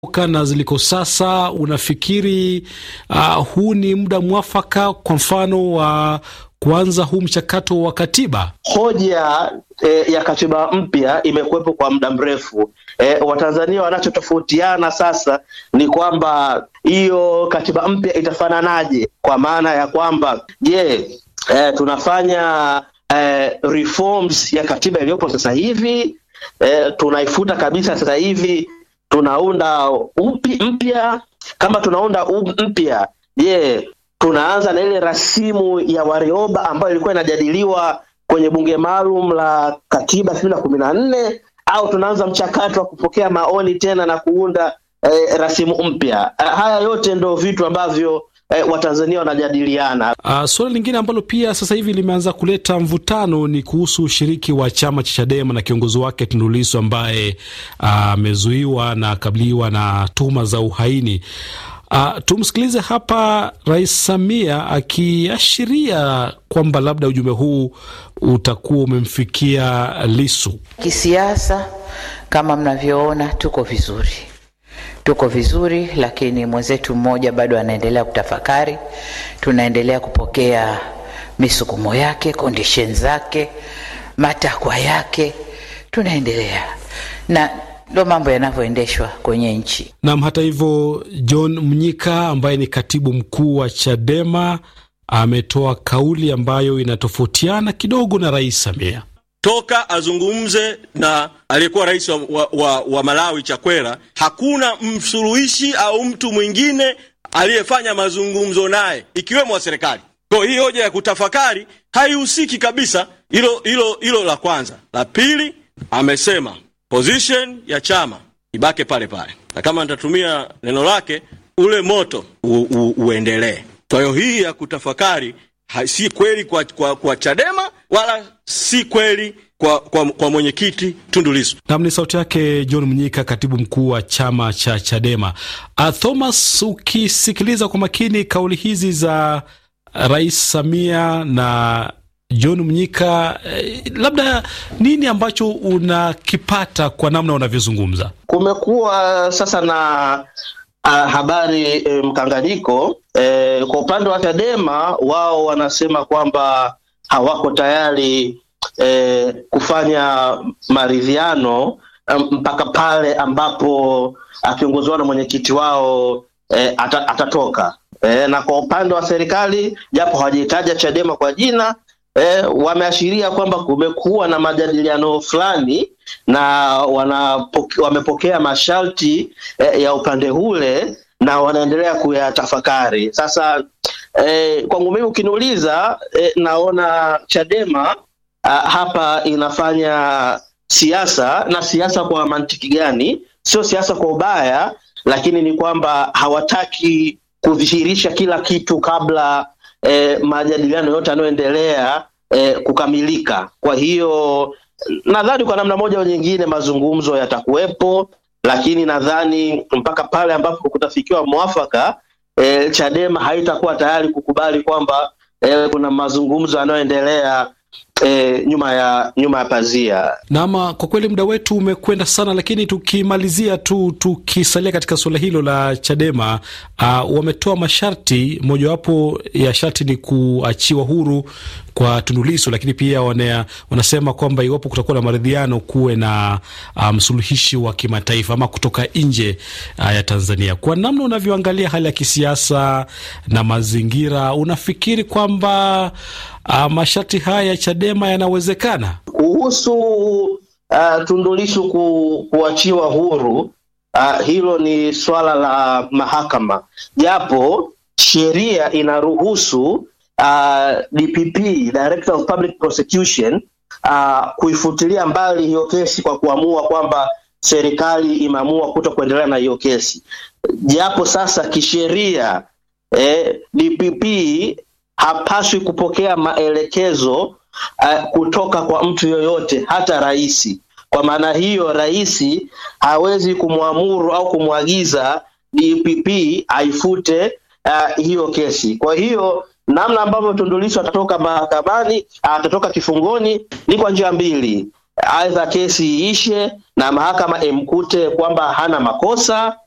na ziliko sasa, unafikiri uh, huu ni muda mwafaka, kwa mfano wa uh, kuanza huu mchakato wa katiba? Hoja e, ya katiba mpya imekuwepo kwa muda mrefu. E, Watanzania wanachotofautiana sasa ni kwamba hiyo katiba mpya itafananaje, kwa maana ya kwamba je, e, tunafanya e, reforms ya katiba iliyopo sasa hivi e, tunaifuta kabisa sasa hivi tunaunda upi mpya? Kama tunaunda mpya, je, tunaanza na ile rasimu ya Warioba ambayo ilikuwa inajadiliwa kwenye bunge maalum la katiba elfu mbili na kumi na nne au tunaanza mchakato wa kupokea maoni tena na kuunda eh, rasimu mpya? Haya yote ndo vitu ambavyo eh, Watanzania wanajadiliana. Uh, suala lingine ambalo pia sasa hivi limeanza kuleta mvutano ni kuhusu ushiriki wa chama cha Chadema na kiongozi wake Tundu Lissu ambaye amezuiwa uh, na kabiliwa na tuhuma za uhaini. Uh, tumsikilize hapa Rais Samia akiashiria kwamba labda ujumbe huu utakuwa umemfikia Lissu. Kisiasa, kama mnavyoona, tuko vizuri, tuko vizuri, lakini mwenzetu mmoja bado anaendelea kutafakari. Tunaendelea kupokea misukumo yake, condition zake, matakwa yake, tunaendelea na ndo mambo yanavyoendeshwa kwenye nchi. Nam, hata hivyo, John Mnyika ambaye ni katibu mkuu wa Chadema ametoa kauli ambayo inatofautiana kidogo na Rais Samia. Toka azungumze na aliyekuwa rais wa, wa, wa, wa Malawi Chakwera, hakuna msuluhishi au mtu mwingine aliyefanya mazungumzo naye ikiwemo wa serikali. Kwa hii hoja ya kutafakari haihusiki kabisa. Hilo hilo hilo la kwanza. La pili, amesema position ya chama ibake pale pale, na kama nitatumia neno lake, ule moto u, u, uendelee. Kwa hiyo hii ya kutafakari ha, si kweli kwa, kwa, kwa Chadema wala si kweli kwa, kwa, kwa mwenyekiti Tundu Lissu. Nam ni sauti yake John Mnyika, katibu mkuu wa chama cha Chadema. Uh, Thomas, ukisikiliza kwa makini kauli hizi za Rais Samia na John Mnyika, eh, labda nini ambacho unakipata kwa namna unavyozungumza? Kumekuwa sasa na uh, habari eh, mkanganyiko eh, kwa upande wa Chadema wao wanasema kwamba hawako tayari eh, kufanya maridhiano mpaka pale ambapo kiongozi wao na mwenyekiti wao eh, ata, atatoka eh, na kwa upande wa serikali japo hawajahitaja Chadema kwa jina E, wameashiria kwamba kumekuwa na majadiliano fulani na wanapoke, wamepokea masharti e, ya upande ule na wanaendelea kuyatafakari. Sasa e, kwangu mimi ukiniuliza, e, naona Chadema a, hapa inafanya siasa na siasa kwa mantiki gani? Sio siasa kwa ubaya, lakini ni kwamba hawataki kudhihirisha kila kitu kabla E, majadiliano yote yanayoendelea e, kukamilika. Kwa hiyo nadhani kwa namna moja au nyingine mazungumzo yatakuwepo, lakini nadhani mpaka pale ambapo kutafikiwa mwafaka e, Chadema haitakuwa tayari kukubali kwamba e, kuna mazungumzo yanayoendelea E, nyuma ya nyuma ya pazia. Naam, kwa kweli muda wetu umekwenda sana, lakini tukimalizia tu tukisalia katika suala hilo la Chadema, uh, wametoa masharti, mojawapo ya sharti ni kuachiwa huru kwa Tundu Lissu, lakini pia wana, wanasema kwamba iwapo kutakuwa na maridhiano kuwe na msuluhishi um, wa kimataifa ama kutoka nje uh, ya Tanzania. Kwa namna unavyoangalia hali ya kisiasa na mazingira, unafikiri kwamba uh, masharti haya ya Chadema yanawezekana? Kuhusu uh, Tundu Lissu ku, kuachiwa huru uh, hilo ni swala la mahakama, japo sheria inaruhusu Uh, DPP Director of Public Prosecution uh, kuifutilia mbali hiyo kesi kwa kuamua kwamba serikali imeamua kuto kuendelea na hiyo kesi, japo sasa kisheria eh, DPP hapaswi kupokea maelekezo uh, kutoka kwa mtu yoyote, hata rais. Kwa maana hiyo, rais hawezi kumwamuru au kumwagiza DPP aifute uh, hiyo kesi. Kwa hiyo namna ambavyo Tundu Lissu atatoka mahakamani, atatoka kifungoni ni kwa njia mbili, aidha kesi iishe na mahakama imkute kwamba hana makosa